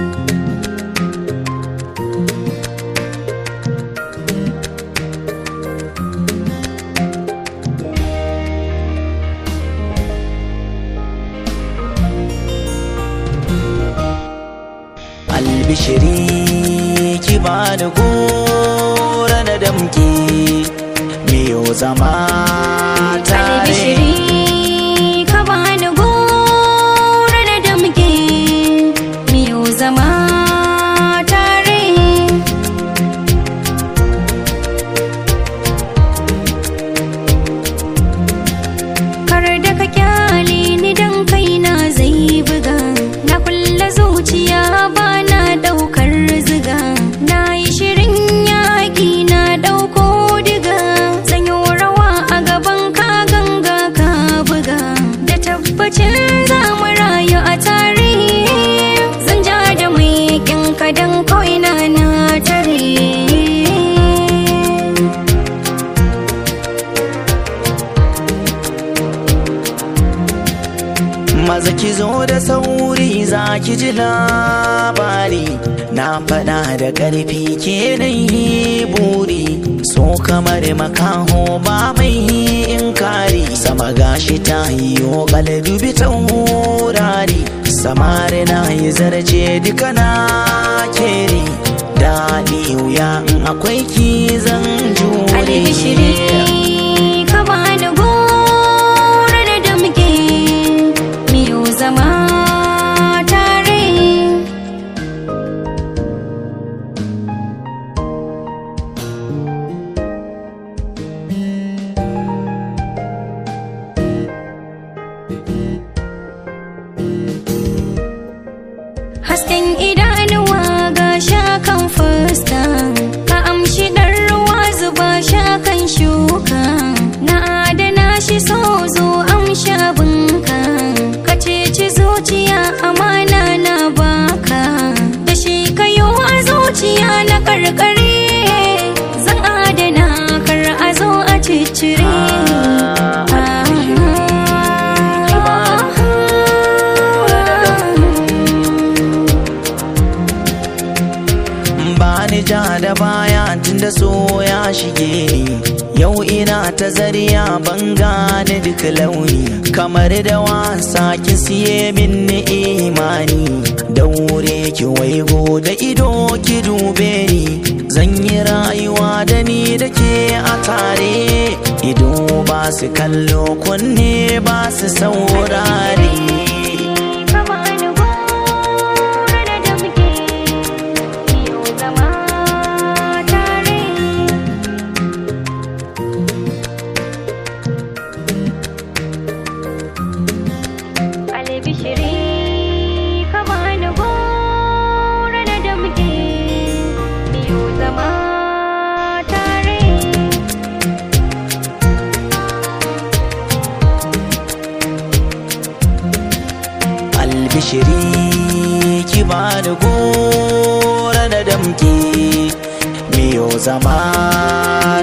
albishiri ki bani gora na damki miyo zama tare Albishiri ka bani gora da damke miyo zama tare Kar da ka kyale ni dan kaina zai buga Na kulla zuciya ba na daukar ziga Na yi shirin yaƙi na dauko diga Zan yi rawa a gaban ka ganga ka buga Da tabbacin za mu rayu a tare Zan ja da mai ka dan kawai na na tare maza ki zo da sauri za ki ji labari na faɗa da ƙarfi ke yi buri so kamar makaho ba mai inkari sama gashi ta yiwo dubi taurari samari na yi zarce duka na keri daɗi wuya in akwai ki zan jure albishiri ka bani gora da damke miyo zama tare hasken idanuwa ga shakan fuska ka amshi ɗan ruwa zuba shakan shuka na adana shi so zo amsha bunka ka ceci zuciya amana na baka da shi kayo a zuciya na karkare zan adana kar a zo a ciccire bani ja da baya tunda so ya shige ni yau ina ta zariya ban gane duk launi kamar da wasa ki siye min ni imani daure ki waigo da ido ki dube ni zan yi rayuwa da ni da ke a tare ido ba su kallo kunne ba su saurare ka bani gora da damke miyo zama tare albishiri ka bani gora da damke miyo zama tare albishiri ki bani gora na damki miyo zama